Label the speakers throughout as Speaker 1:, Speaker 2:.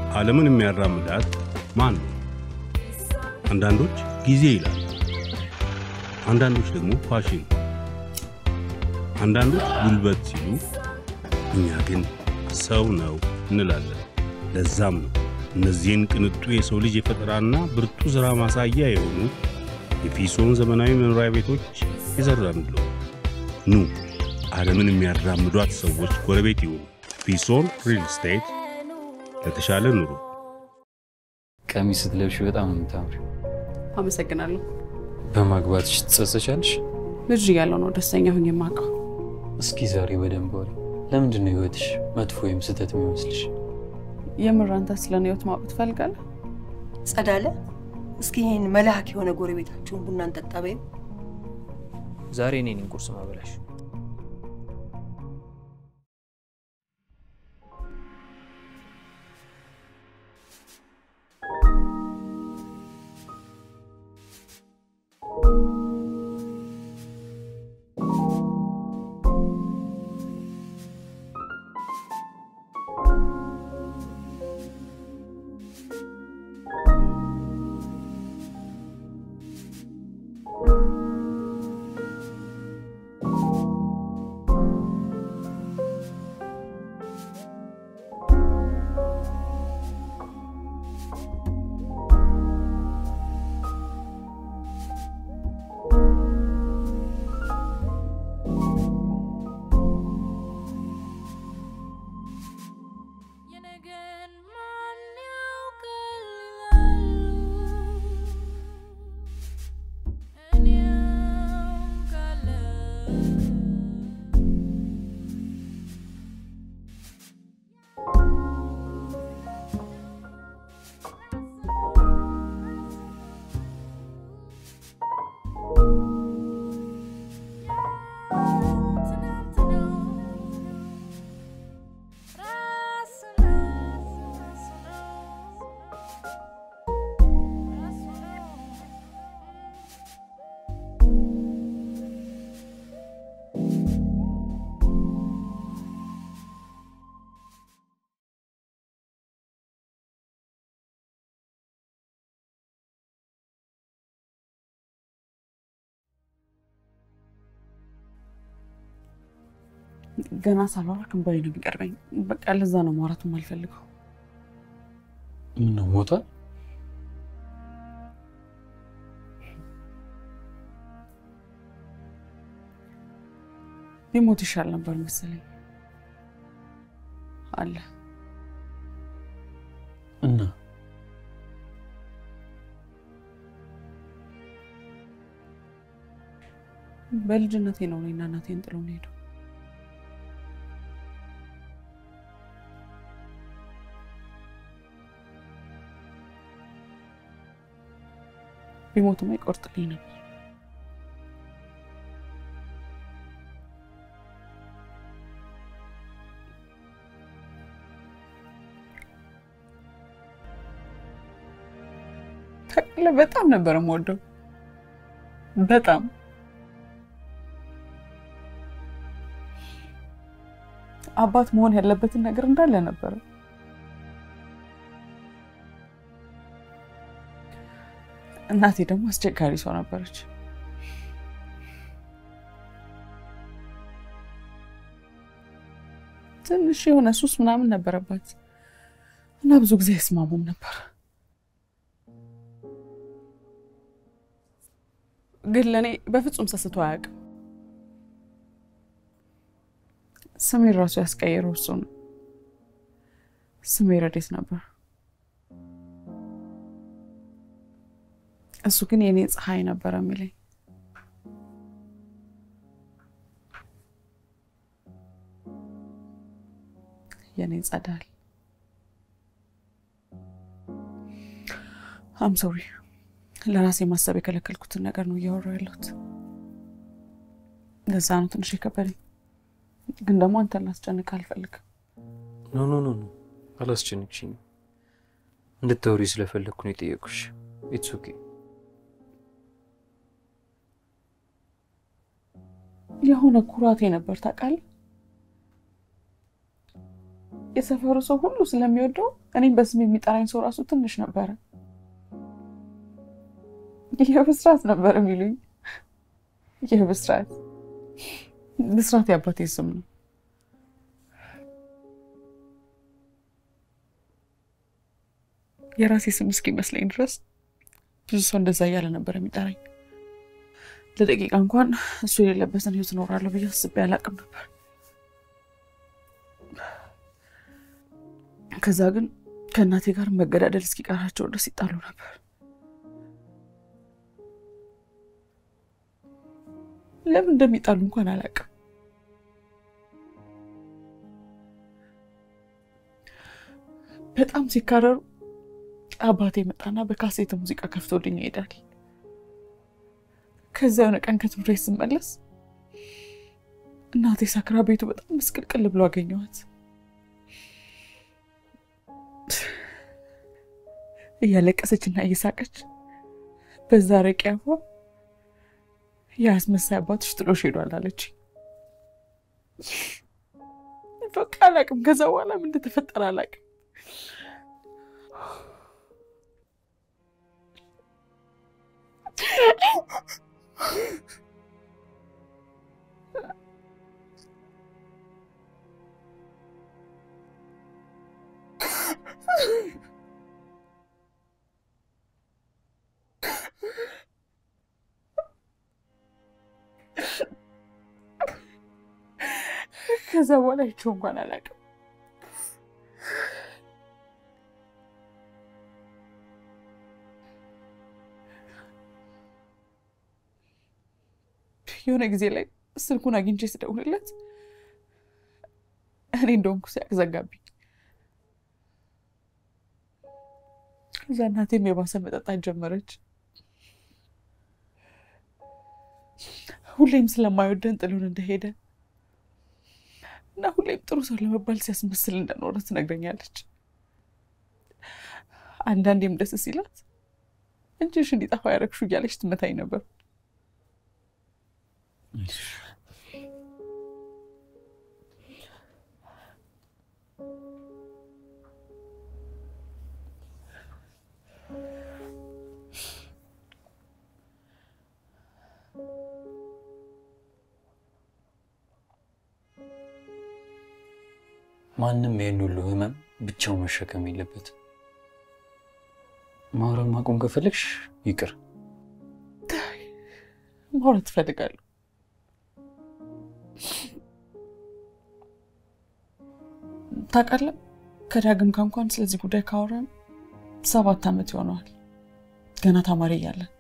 Speaker 1: ዓለምን የሚያራምዳት ማን ነው? አንዳንዶች ጊዜ ይላል፣ አንዳንዶች ደግሞ ፋሽን፣ አንዳንዶች ጉልበት ሲሉ፣ እኛ ግን ሰው ነው እንላለን። ለዛም ነው እነዚህን ቅንጡ የሰው ልጅ የፈጠራና ብርቱ ሥራ ማሳያ የሆኑ የፊሶን ዘመናዊ መኖሪያ ቤቶች የዘራንለው። ኑ ዓለምን የሚያራምዷት ሰዎች ጎረቤት ይሁኑ። ፊሶን ሪል ስቴት ለተሻለ ኑሮ።
Speaker 2: ቀሚስ ስትለብሽ በጣም ነው የምታምሪው።
Speaker 3: አመሰግናለሁ።
Speaker 2: በማግባትሽ ትጸጸቻለሽ?
Speaker 3: ልጅ እያለሁ ነው ደስተኛ ሁኝ የማውቀው።
Speaker 2: እስኪ ዛሬ በደንብ ወሪ። ለምንድን ነው ህይወትሽ መጥፎ ወይም ስህተት የሚመስልሽ?
Speaker 3: የምር አንተ ስለ እኔ ህይወት ማወቅ ትፈልጋለህ?
Speaker 4: ጸዳለ፣ እስኪ ይህን መልአክ የሆነ ጎረቤታችሁን ቡና እንጠጣ በይው።
Speaker 5: ዛሬ እኔ ነኝ ቁርስ ማበላሽ።
Speaker 6: የነገን ማን ያውቃል ይላሉ፣ እኔ አውቃለሁ።
Speaker 3: ገና ሳልወራ ክንበሬ ነው የሚቀርበኝ። በቃ ለዛ ነው ማውራት የማልፈልገው።
Speaker 2: ምን ነው ሞቷል?
Speaker 3: ቢሞት ይሻል ነበር መሰለኝ። አለ
Speaker 2: እና
Speaker 3: በልጅነቴ ነው እኔና እናቴን ጥሎ ነው ሄደው። ቢሞትማ ይቆርጥልኝ ነበር። ታውቃለህ፣ በጣም ነበር የምወደው። በጣም አባት መሆን ያለበትን ነገር እንዳለ ነበረ። እናቴ ደግሞ አስቸጋሪ ሰው ነበረች። ትንሽ የሆነ ሱስ ምናምን ነበረባት እና ብዙ ጊዜ አይስማሙም ነበር። ግን ለእኔ በፍጹም ሰስቶ አያውቅም። ስሜን ራሱ ያስቀየረው እሱ ነው። ስሜ ረዴት ነበር። እሱ ግን የኔ ፀሐይ ነበረ የሚለኝ። የኔ ጸዳል። አም ሶሪ ለራሴ ማሰብ የከለከልኩትን ነገር ነው እያወራሁ ያለሁት። ለዛ ነው ትንሽ የከበደኝ። ግን ደግሞ አንተን ላስጨንቅ አልፈልግም።
Speaker 2: ኖ ኖ ኖ ኖ አላስጨንቅሽኝም። እንድታወሪ ስለፈለግኩ ነው የጠየቁሽ። ኢትስ ኦኬ።
Speaker 3: የሆነ ኩራቴ ነበር ታውቃለህ። የሰፈሩ ሰው ሁሉ ስለሚወደው እኔም በስም የሚጠራኝ ሰው ራሱ ትንሽ ነበረ። ይህ ብስራት ነበር የሚሉኝ። ይህ ብስራት ብስራት የአባቴ ስም ነው። የራሴ ስም እስኪመስለኝ ድረስ ብዙ ሰው እንደዛ እያለ ነበር የሚጠራኝ። ለደቂቃ እንኳን እሱ የሌለበትን ህይወት እኖራለሁ ብዬ አስቤ አላቅም ነበር። ከዛ ግን ከእናቴ ጋር መገዳደል እስኪቀራቸው ድረስ ይጣሉ ነበር። ለምን እንደሚጣሉ እንኳን አላውቅም። በጣም ሲካረሩ አባቴ መጣና በካሴት ሙዚቃ ከፍቶልኝ ይሄዳል። ከዛ የሆነ ቀን ከትምህርት ቤት ስመለስ እናቴ ሰክራ ቤቱ በጣም ምስቅልቅል ብሎ አገኘኋት። እያለቀሰች እና እየሳቀች በዛ ረቂ አፏ የአስመሳይ አባትሽ ጥሎሽ ሄዷል አለች። በቃ አላቅም። ከዛ በኋላ ምን እንደተፈጠረ አላቅም። ከዛ በኋላ ይቸው እንኳን አላውቅም። የሆነ ጊዜ ላይ ስልኩን አግኝቼ ስደውልለት እኔ እንደሆንኩ ሲያቅ ዘጋብኝ። ከዛ እናቴም የባሰ መጠጣት ጀመረች። ሁሌም ስለማይወደን ጥሎን እንደሄደ እና ሁሌም ጥሩ ሰው ለመባል ሲያስመስል እንደኖረ ትነግረኛለች። አንዳንዴም ደስ ሲላት እንጂሽ እንዲጠፋ ያረግሹ እያለች ትመታኝ ነበር።
Speaker 2: ማንም ይህን ሁሉ ህመም ብቻው መሸከም የለበትም። ማውራት ማቆም ከፈለግሽ ይቅር።
Speaker 3: ማውራት ትፈልጋለሁ። ታውቃለህ፣ ከዳግም ጋር እንኳን ስለዚህ ጉዳይ ካወራን ሰባት ዓመት ይሆነዋል። ገና ተማሪ እያለን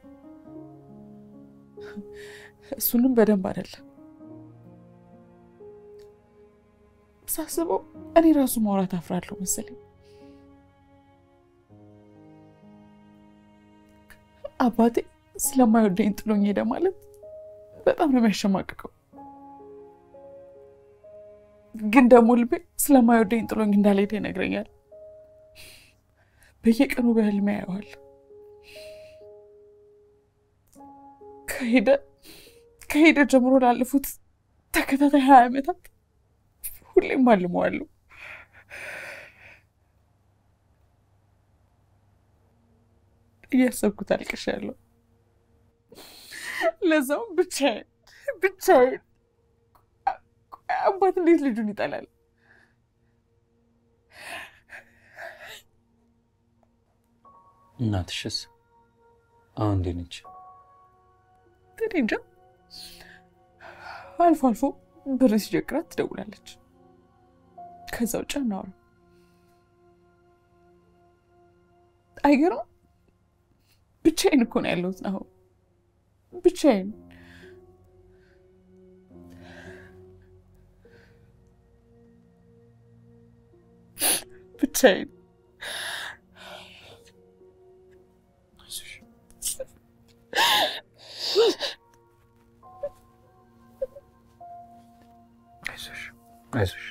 Speaker 3: እሱንም በደንብ አይደለም ሳስበው እኔ ራሱ ማውራት አፍራለሁ መሰለኝ። አባቴ ስለማይወደኝ ጥሎኝ ሄደ ማለት በጣም ነው የሚያሸማቅቀው። ግን ደግሞ ልቤ ስለማይወደኝ ጥሎኝ እንዳልሄደ ይነግረኛል። በየቀኑ በህልሜ ያየዋል። ከሄደ ከሄደ ጀምሮ ላለፉት ተከታታይ ሀያ ዓመታት ሁሌም አልመዋለሁ። እያሰብኩት አልቅሻለሁ። ለዛውም ብቻዬን ብቻዬን። አባት እንዴት ልጁን ይጠላል?
Speaker 2: እናትሽስ አሁን እንዴት ነች?
Speaker 3: እኔ እንጃ። አልፎ አልፎ ብር ሲቸግራት ትደውላለች። ከዛ ውጭ አናወራም። አይገርም? ብቻዬን እኮ ነው ያለሁት አሁን ብቻዬን። ብቻዬን
Speaker 2: አይዞሽ አይዞሽ።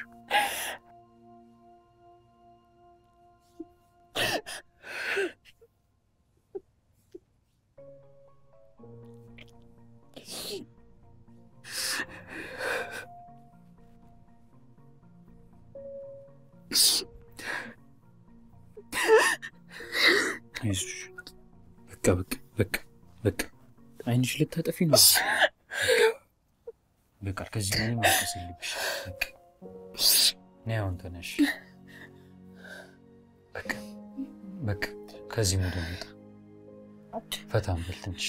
Speaker 2: በቃ በቃ በቃ በቃ አይንሽ ልታጠፊ ነው። በቃ ከዚህ በላይ ማልቀስ የለብሽ። በቃ ነይ አሁን ተነሽ። በቃ በቃ ከዚህ ሙድ እንውጣ። ፈታ እንበል ትንሽ።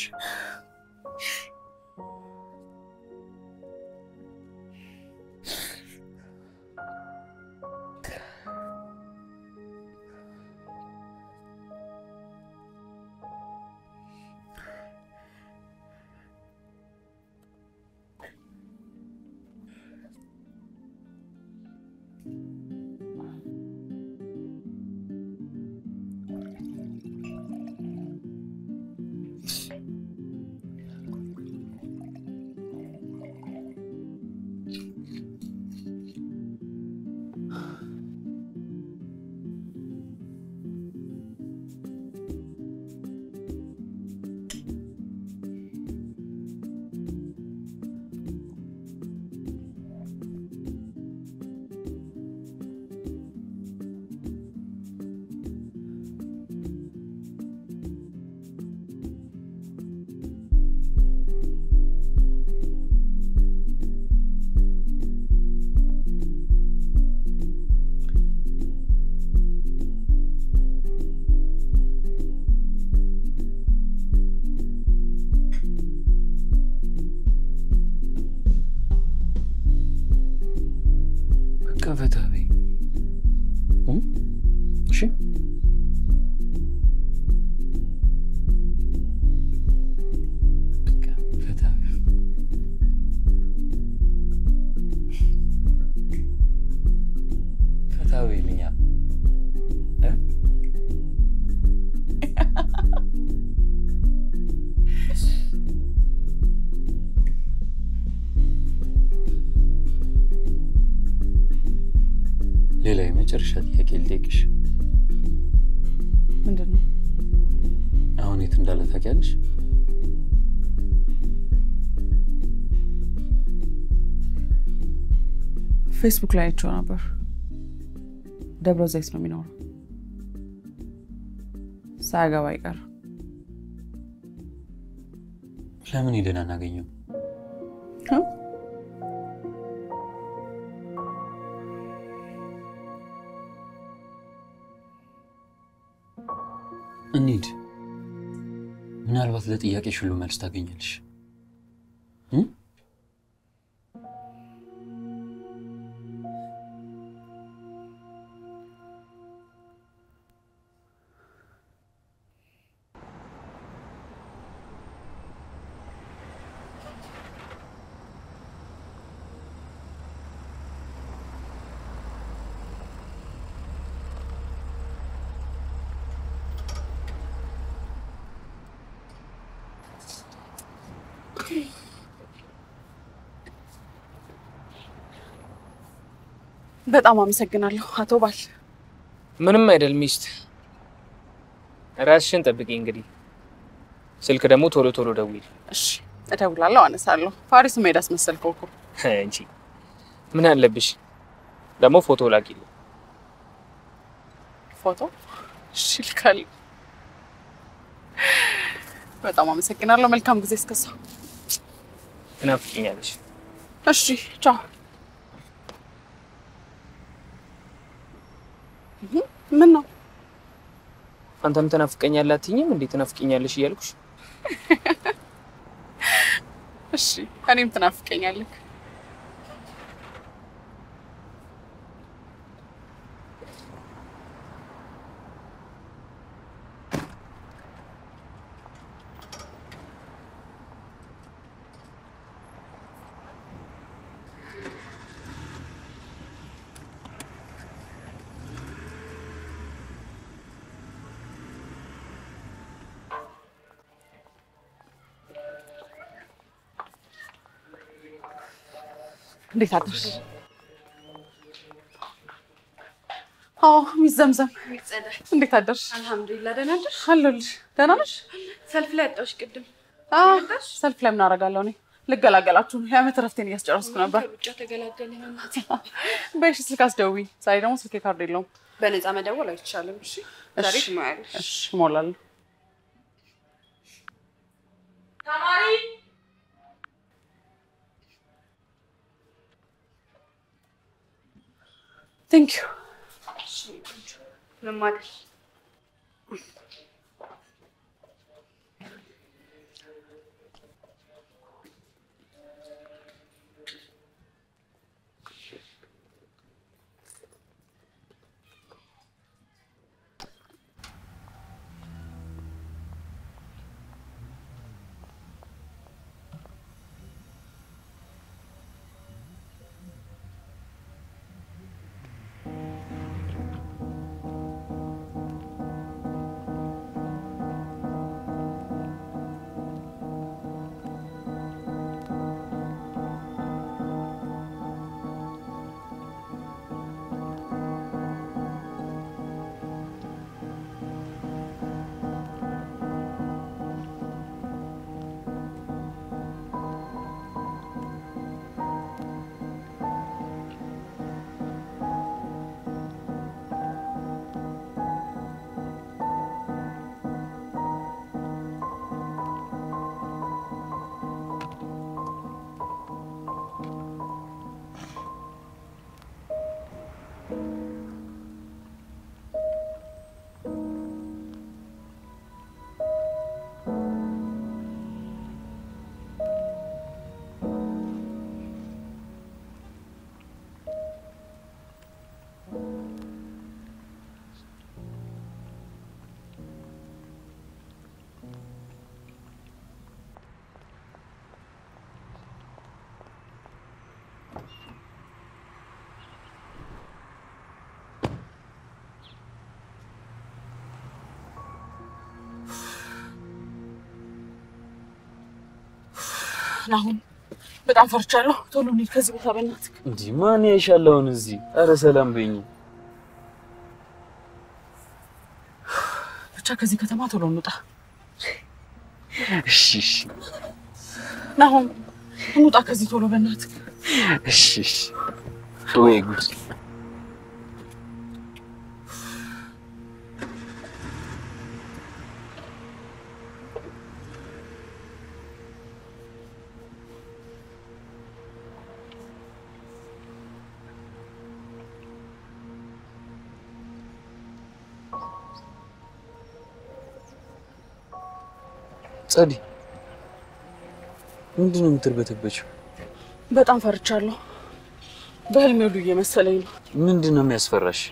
Speaker 2: በቃ ፈታ በይ እ? እሺ በቃ ፈታ በይ። ፈታ በይልኛ እ? ሌላ የመጨረሻ ጥያቄ ልጠይቅሽ።
Speaker 3: ምንድን ነው?
Speaker 2: አሁን የት እንዳለ ታውቂያለሽ?
Speaker 3: ፌስቡክ ላይ አይቼው ነበር። ደብረ ዘይት ነው የሚኖረው። ሳያገባ አይቀር።
Speaker 2: ለምን ሄደን አናገኘው? እንሂድ። ምናልባት ለጥያቄሽ ሁሉ መልስ ታገኛለሽ። እ?
Speaker 3: በጣም አመሰግናለሁ አቶ ባል።
Speaker 5: ምንም አይደል ሚስት፣ ራስሽን ጠብቂ። እንግዲህ ስልክ ደግሞ ቶሎ ቶሎ ደውል
Speaker 3: እሺ እደውላለሁ፣ አነሳለሁ። ፓሪስ መሄድ አስመሰልከው እኮ።
Speaker 5: እንጂ ምን አለብሽ ደግሞ ፎቶ ላኪልኝ።
Speaker 3: ፎቶ እሺ እልካለሁ። በጣም አመሰግናለሁ። መልካም ጊዜ እስከሳ።
Speaker 5: ትናፍቂኛለሽ።
Speaker 3: እሺ ቻው። እህ፣ ምን ነው
Speaker 5: አንተም ትናፍቀኛለህ አትይኝም እንዴ? ትናፍቂኛለሽ እያልኩሽ
Speaker 3: እሺ፣ እኔም ትናፍቀኛለህ። እንዴት አደርሽ? አዎ ሚስ ዘምዘም እንዴት አደርሽ?
Speaker 7: አልሐምዱሊላህ ደህና ነሽ?
Speaker 3: አለሁልሽ። ደህና ነሽ?
Speaker 7: ሰልፍ ላይ አጣሁሽ ቅድም።
Speaker 3: አዎ ሰልፍ ላይ ምን አደርጋለሁ እኔ ልገላገላችሁ ነው። የዓመት እረፍቴን እያስጨረስኩ ነበር።
Speaker 7: ሩጫ ተገላገለ።
Speaker 3: በይሽ ስልክ አስደውይ። ዛሬ ደግሞ ስልኬ ካርድ የለውም።
Speaker 7: በነፃ መደወል አይቻልም። እሺ ዛሬ
Speaker 3: እሺ፣
Speaker 7: ትሞያለሽ።
Speaker 3: እሺ እሞላለሁ። ተማሪ ቴንክ ዩ
Speaker 7: ምንም አይደል።
Speaker 3: አሁን በጣም ፈርቻለሁ። ቶሎ እንሂድ ከዚህ ቦታ በእናትህ።
Speaker 2: እንዲህ ማን ያይሻለውን እዚህ? ኧረ ሰላም በይኝ።
Speaker 3: ብቻ ከዚህ ከተማ ቶሎ እንውጣ።
Speaker 2: እሺ እሺ
Speaker 3: ናሆም እንውጣ ከዚህ ቶሎ በእናትህ።
Speaker 2: እሺ እሺ። ወይ ጉድ! ጸዲ፣ ምንድን ነው የምትርበተበችው?
Speaker 3: በጣም ፈርቻለሁ። በህልሜ ሁሉ እየመሰለኝ ነው።
Speaker 2: ምንድን ነው የሚያስፈራሽ?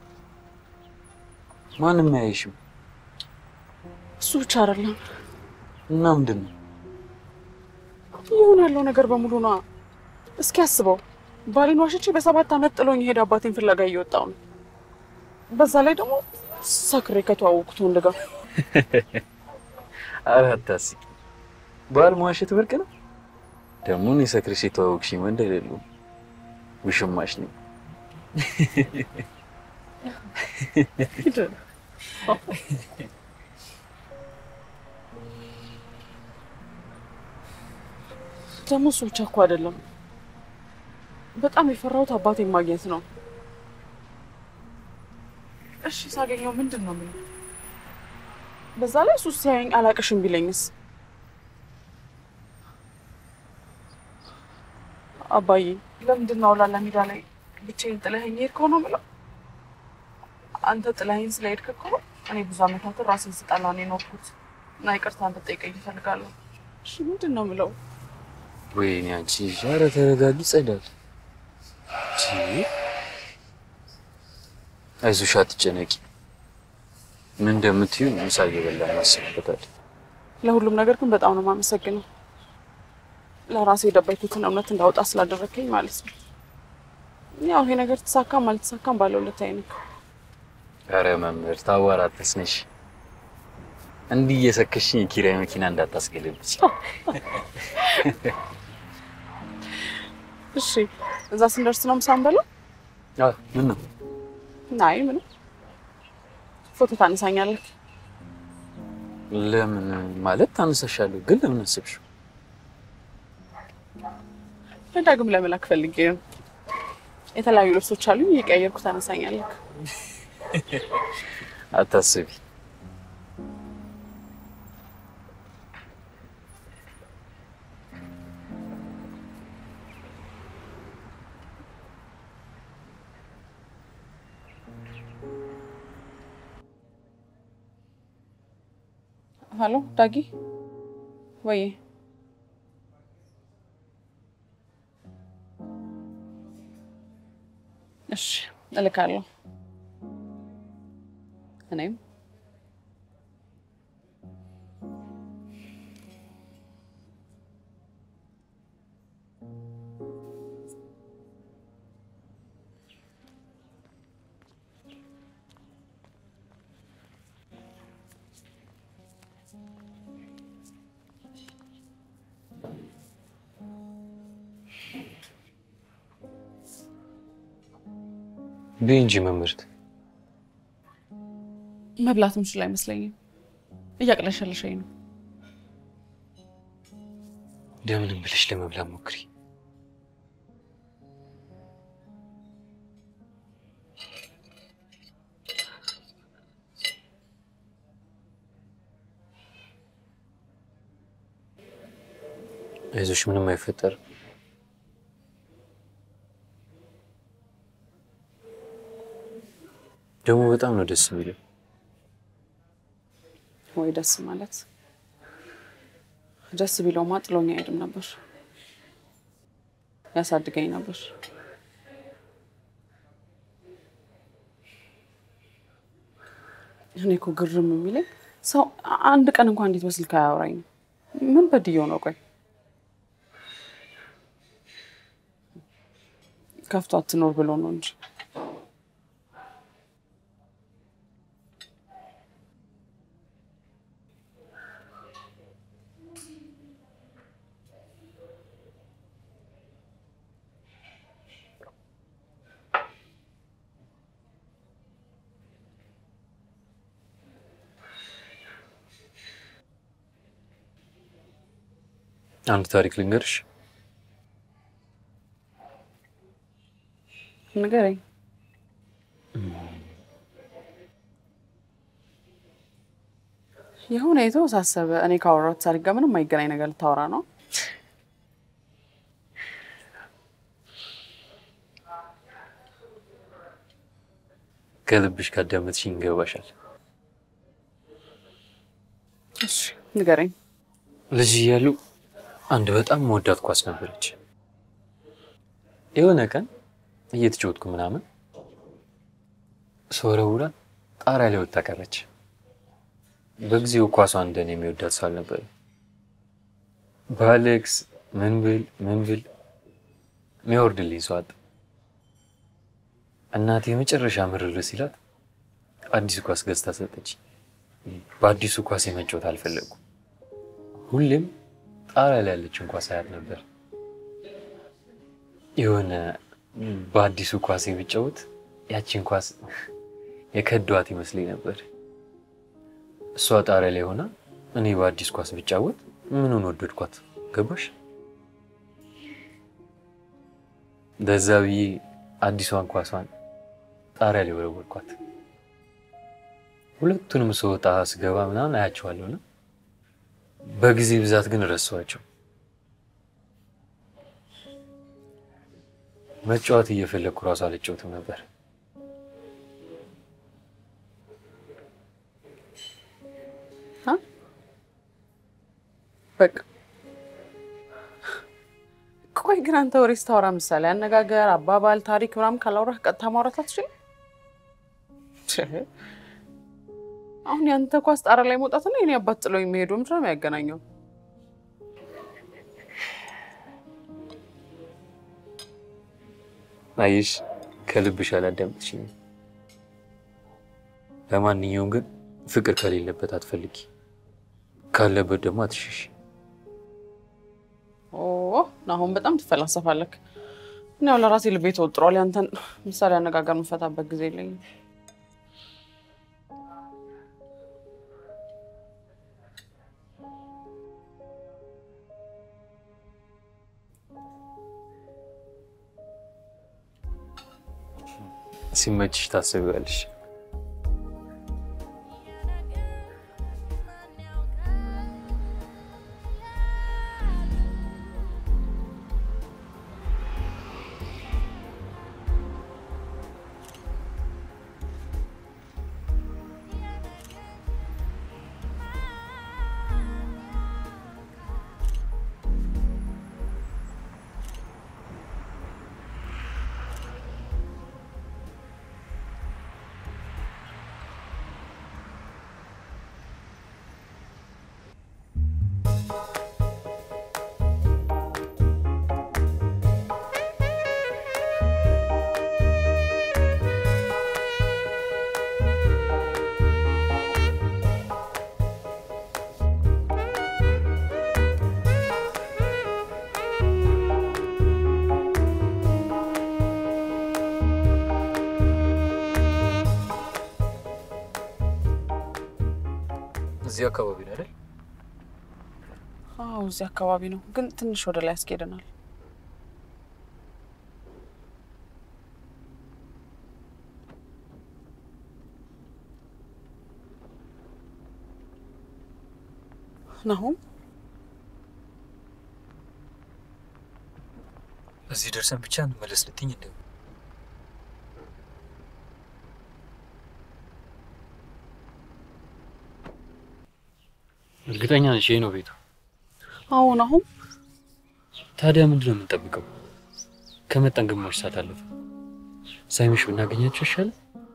Speaker 2: ማንም አያይሽም
Speaker 3: እሱ ብቻ አይደለም
Speaker 2: እና ምንድን ነው?
Speaker 3: ይሁን ያለው ነገር በሙሉ ነዋ። እስኪ አስበው፣ ባሌን ዋሽቼ በሰባት ዓመት ጥሎኝ የሄደ አባቴን ፍለጋ እየወጣው ነው። በዛ ላይ ደግሞ ሰክሬ ከተዋወቅኩት ወንድ ጋር
Speaker 2: ኧረ አታስቂ። ባል መዋሸት ብርቅ ነው። ደግሞ እኔ ሰክሬሽ የተዋወቅሽኝ ወንድ አይደለሁም፣ ውሽማሽ ነኝ።
Speaker 3: ደግሞ እሱ ብቻ እኮ አይደለም። በጣም የፈራሁት አባቴን ማግኘት ነው። እሺ ሳገኘው ምንድን ነው የምለው? በዛ ላይ እሱ ሲያየኝ አላቅሽም ቢለኝስ? አባዬ ለምንድን ነው አውላላ ሜዳ ላይ ብቻዬን ጥለኸኝ ሄድከው ነው የምለው። አንተ ጥለኸኝ ስለሄድክ እኮ እኔ ብዙ ዓመታትን ራሴን ስጠላ ነው የኖርኩት እና ይቅርታ እንድጠይቀኝ እፈልጋለሁ። እሺ ምንድን ነው የምለው?
Speaker 2: ወይኔ አንቺ፣ ኧረ ተረጋጊ ጸዳል። አይዞሽ አትጨነቂ። ምን እንደምትዩ ምሳ እየበላን እናስብበታለን።
Speaker 3: ለሁሉም ነገር ግን በጣም ነው የማመሰግነው። ለራሴ የደበኩትን እውነት እንዳወጣ ስላደረግከኝ ማለት ነው። ያው ይሄ ነገር ተሳካም አልተሳካም ባለው ሁለት አይነት
Speaker 2: ኧረ መምህር ታዋራ አትስነሽ። እንዲህ እየሰከሽኝ የኪራይ መኪና እንዳታስገለብች።
Speaker 3: እሺ፣ እዛ ስንደርስ ነው ምሳ እንበላው?
Speaker 2: ምን ነው
Speaker 3: አይ ምንም፣ ፎቶ ታነሳኛለህ።
Speaker 2: ለምን ማለት ታነሳሻለሁ፣ ግን ለምን አስብሽው?
Speaker 3: ዳግም ለመላክ ፈልጌ ነው። የተለያዩ ልብሶች አሉኝ፣ እየቀያየርኩ ታነሳኛለህ።
Speaker 2: አታስቢ።
Speaker 3: ሀሎ ዳጊ፣ ወይ እሺ፣ እልካለሁ። እኔም
Speaker 2: ብይ እንጂ መምህርት።
Speaker 3: መብላት ምችል አይመስለኝም። እያቅለሸለሸኝ ነው።
Speaker 2: እንደምንም ብለሽ ለመብላት ሞክሪ። አይዞሽ፣ ምንም አይፈጠርም። ደግሞ በጣም ነው ደስ የሚለው።
Speaker 3: ወይ ደስ ማለት ደስ ቢለውማ ጥሎኝ አይሄድም ነበር፣ ያሳድገኝ ነበር። እኔ እኮ ግርም የሚለኝ ሰው አንድ ቀን እንኳን እንዴት በስልክ አያወራኝም? ምን በድየው ነው? ቆይ ከፍቶ አትኖር ብሎ ነው እንጂ
Speaker 2: አንድ ታሪክ ልንገርሽ።
Speaker 3: ንገረኝ። የሆነ የተወሳሰበ እኔ ካወራሁት ታሪክ ጋር ምንም የማይገናኝ ነገር ልታወራ ነው?
Speaker 2: ከልብሽ ካዳመጥሽኝ ይገባሻል።
Speaker 3: እሺ ንገረኝ።
Speaker 2: ልጅ እያሉ አንድ በጣም መወዳት ኳስ ነበረች። የሆነ ቀን እየተጫወትኩ ምናምን ስወረውራ ጣሪያ ላይ ወጥታ ቀረች። በጊዜው ኳሷ እንደኔ የሚወዳት ሰው አልነበረም። ባለቅስ ምን ብል ምን ብል የሚያወርድልኝ ሰው አጣ። እናቴ የመጨረሻ ምርር ሲላት አዲስ ኳስ ገዝታ ሰጠች። በአዲሱ ኳስ የመጫወት አልፈለጉም። ሁሌም ጣሪያ ላይ ያለችን ኳስ አያት ነበር። የሆነ በአዲሱ ኳስ የሚጫወት ያችን ኳስ የከዷት ይመስለኝ ነበር። እሷ ጣሪያ ላይ ሆና እኔ በአዲስ ኳስ ብጫወት ምኑን ወደድኳት? ገባሽ? ለዛ ብዬ አዲሷን ኳሷን ጣሪያ ላይ ወረወርኳት። ሁለቱንም ስወጣ ስገባ ምናምን አያቸዋለሁ እና በጊዜ ብዛት ግን ረሳኋቸው። መጫወት እየፈለግኩ እራሱ አልጫወትም ነበር።
Speaker 3: በቃ ቆይ ግን አንተ ወሬ ስታወራ ምሳሌ አነጋገር፣ አባባል፣ ታሪክ ምናምን ካላወራህ ቀጥታ ማውራት አትችልም? አሁን ያንተ ኳስ ጣሪያ ላይ መውጣትና የኔ አባት ጥለው የሚሄዱ ምንድን ነው የሚያገናኘው?
Speaker 2: አየሽ፣ ከልብሽ አላዳመጥሽኝም። ለማንኛውም ግን ፍቅር ከሌለበት አትፈልጊ፣ ካለበት ደግሞ አትሸሽ።
Speaker 3: ኦ አሁን በጣም ትፈላሰፋለክ። እኔ ያው ለራሴ ልቤ ተወጥሯል። ያንተን ምሳሌ አነጋገር የምፈታበት ጊዜ የለኝም።
Speaker 2: ሲመችሽ ታስቢዋለሽ። እዚህ አካባቢ ነው አይደል?
Speaker 3: አዎ እዚህ አካባቢ ነው፣ ግን ትንሽ ወደ ላይ ያስኬደናል። ናሁም
Speaker 2: እዚህ ደርሰን ብቻ እንመለስ ልትኝ እንደ እርግጠኛ ነሽ ይሄ ነው ቤቱ?
Speaker 3: አዎ ናሁም
Speaker 2: ታዲያ ምንድን ነው የምንጠብቀው? ከመጣን ግማሽ ሰዓት አለፈ። ሳይመሽ ብናገኛቸው ይሻላል።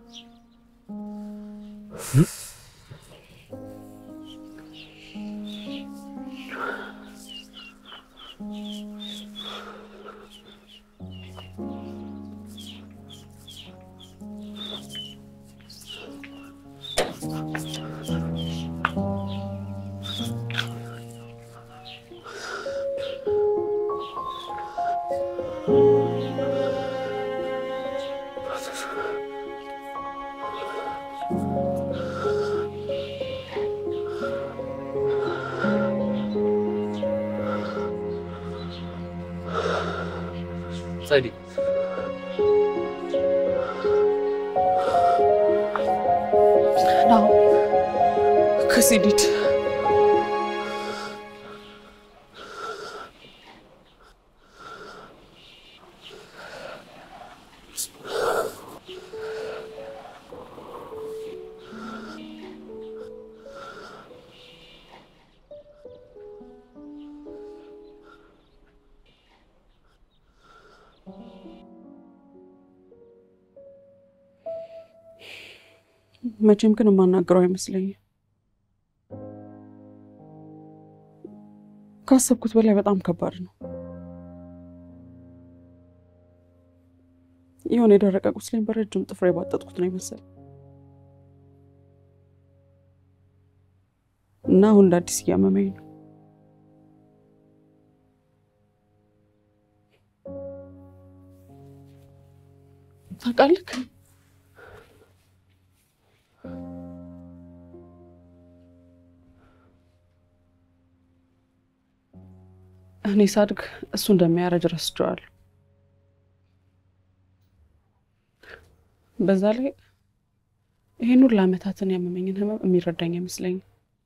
Speaker 2: ጸዲ
Speaker 3: ናሁ ከሲዲድ መቼም ግን የማናገረው አይመስለኝም። ካሰብኩት በላይ በጣም ከባድ ነው። የሆነ የደረቀ ቁስሌን በረጅም ጥፍር የባጠጥኩት ነው ይመስል እና አሁን እንደ አዲስ እያመመኝ ነው። ታውቃለህ እኔ ሳድግ እሱ እንደሚያረጅ ረስቼዋለሁ። በዛ ላይ ይህን ሁሉ ዓመታትን ያመመኝን ህመም የሚረዳኝ አይመስለኝም።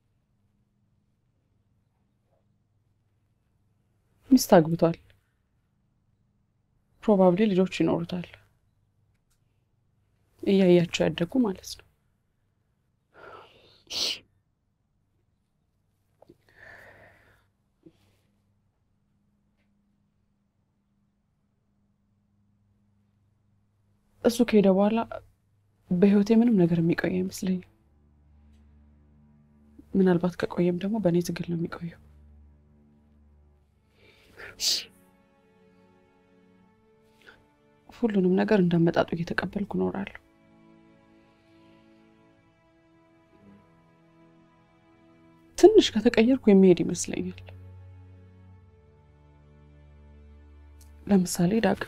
Speaker 3: ሚስት አግብቷል። ፕሮባብሊ ልጆች ይኖሩታል። እያያቸው ያደጉ ማለት ነው። እሱ ከሄደ በኋላ በህይወቴ ምንም ነገር የሚቆይ አይመስለኝም። ምናልባት ከቆየም ደግሞ በእኔ ትግል ነው የሚቆየው። ሁሉንም ነገር እንዳመጣጡ እየተቀበልኩ እኖራለሁ። ትንሽ ከተቀየርኩ የሚሄድ ይመስለኛል። ለምሳሌ ዳግም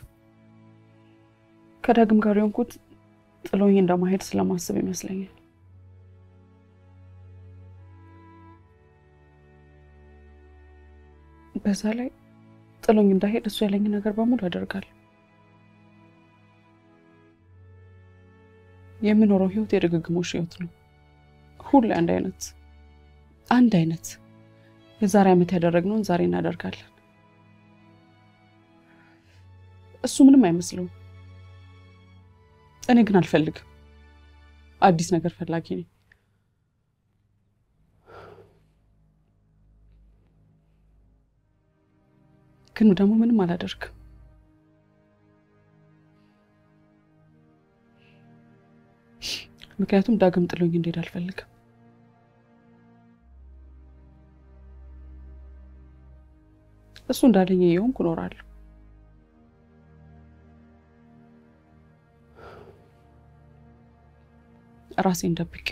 Speaker 3: ከዳግም ጋር የሆንኩት ጥሎኝ እንደማሄድ ስለማስብ ይመስለኛል። በዛ ላይ ጥሎኝ እንዳሄድ እሱ ያለኝ ነገር በሙሉ አደርጋለሁ። የምኖረው ህይወት የድግግሞሽ ህይወት ነው። ሁሌ አንድ አይነት አንድ አይነት የዛሬ ዓመት ያደረግነውን ዛሬ እናደርጋለን። እሱ ምንም አይመስለውም። እኔ ግን አልፈልግም። አዲስ ነገር ፈላጊ ነኝ። ግን ደግሞ ምንም አላደርግም። ምክንያቱም ዳግም ጥሎኝ እንዲሄድ አልፈልግም። እሱ እንዳለኝ የሆንኩ እኖራለሁ። ራሴን ደብቄ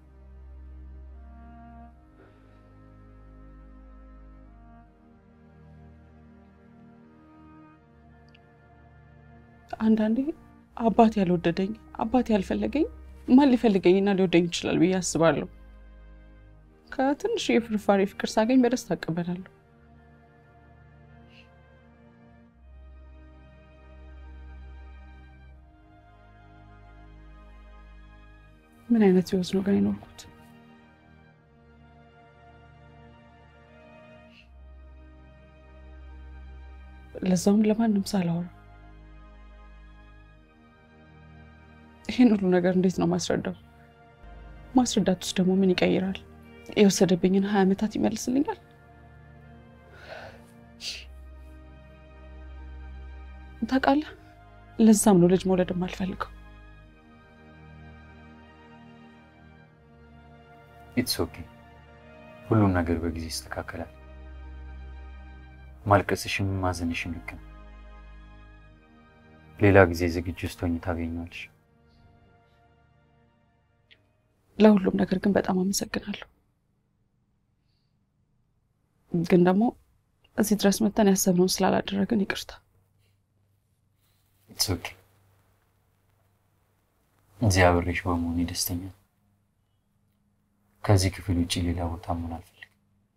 Speaker 3: አንዳንዴ አባት ያልወደደኝ አባት ያልፈለገኝ ማን ሊፈልገኝና ሊወደኝ ይችላል ብዬ አስባለሁ። ከትንሽ የፍርፋሪ ፍቅር ሳገኝ በደስታ እቀበላለሁ። ምን አይነት ህይወት ነው ግን የኖርኩት? ለዛውም ለማንም ሳላወራ። ይህን ሁሉ ነገር እንዴት ነው ማስረዳው? ማስረዳት ውስጥ ደግሞ ምን ይቀይራል? የወሰደብኝን ሀያ ዓመታት ይመልስልኛል? ታውቃለህ፣ ለዛም ነው ልጅ መውለድ የማልፈልገው።
Speaker 2: ኢትስ ኦኬ። ሁሉም ነገር በጊዜ ይስተካከላል። ማልቀስሽም ማዘንሽም ልክ ነው። ሌላ ጊዜ ዝግጁ ስትሆኝ ታገኘዋለሽ።
Speaker 3: ለሁሉም ነገር ግን በጣም አመሰግናለሁ። ግን ደግሞ እዚህ ድረስ መተን ያሰብነውን ስላላደረግን ይቅርታ።
Speaker 2: ኢትስ ኦኬ። እዚህ አብሬሽ በመሆኔ ደስተኛ ነኝ። ከዚህ ክፍል ውጭ ሌላ ቦታ መሆን አልፈልግም።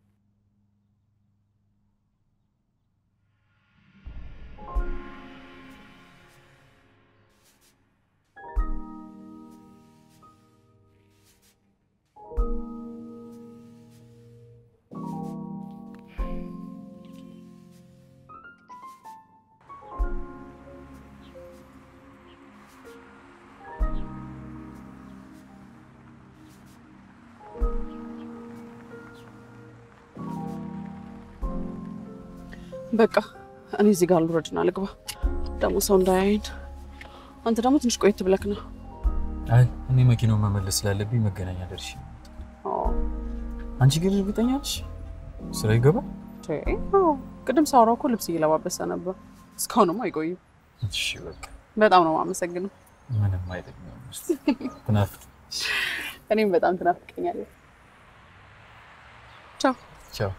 Speaker 3: በቃ እኔ እዚህ ጋር ልውረድና ልግባ፣ ደግሞ ሰው እንዳያይን። አንተ ደግሞ ትንሽ ቆየት ብለክ ነው።
Speaker 2: አይ እኔ መኪናውን መመለስ ስላለብኝ መገናኛ ደርሼ። አንቺ ግን እርግጠኛ ነሽ ስራ ይገባል?
Speaker 3: ቅድም ሳውራው እኮ ልብስ እየለባበሰ ነበር። እስካሁንም አይቆይም።
Speaker 2: እሺ በቃ
Speaker 3: በጣም ነው የማመሰግነው።
Speaker 2: ምንም አይደለም። ትናፍቅ
Speaker 3: እኔም በጣም ትናፍቀኛለህ። ቻው።
Speaker 2: ቻው።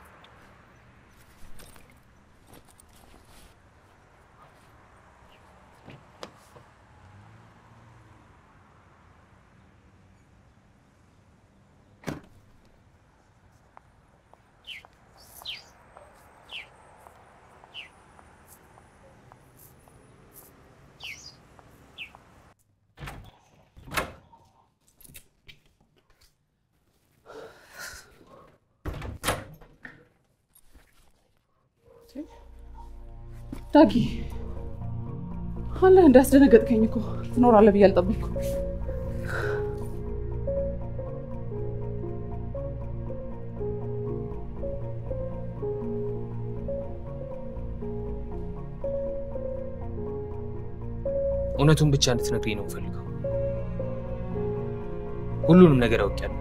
Speaker 3: ዳጊ አለ እንዳስደነገጥከኝ እኮ ትኖራለህ ብዬ አልጠበቅኩም።
Speaker 5: እውነቱን ብቻ እንድትነግሪኝ ነው የምፈልገው። ሁሉንም ነገር አውቄያለሁ።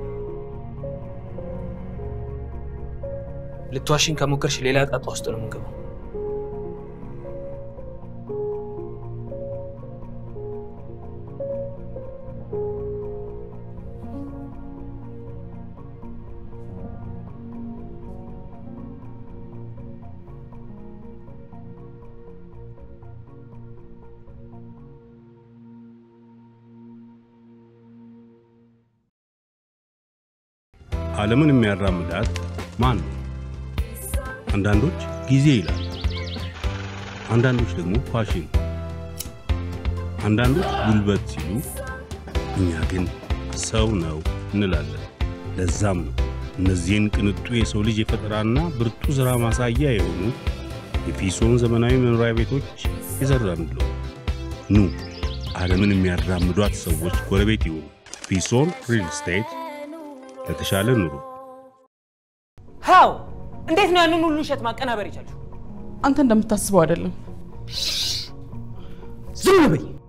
Speaker 5: ልትዋሽኝ ከሞከርሽ ሌላ ጣጣ ውስጥ ነው የምንገባው።
Speaker 1: ዓለምን የሚያራምዳት ማን ነው? አንዳንዶች ጊዜ ይላሉ፣ አንዳንዶች ደግሞ ፋሽን፣ አንዳንዶች ጉልበት ሲሉ፣ እኛ ግን ሰው ነው እንላለን። ለዛም ነው እነዚህን ቅንጡ የሰው ልጅ የፈጠራና ብርቱ ሥራ ማሳያ የሆኑ የፊሶን ዘመናዊ መኖሪያ ቤቶች የዘራንለው። ኑ ዓለምን የሚያራምዷት ሰዎች ጎረቤት ይሁኑ። ፊሶን ሪል ስቴት ለተሻለ ኑሮ
Speaker 5: ሃው እንዴት ነው ያንን ሁሉ ውሸት ማቀናበር የቻልሽው?
Speaker 3: አንተ እንደምታስበው አይደለም።
Speaker 5: ዝም በይ።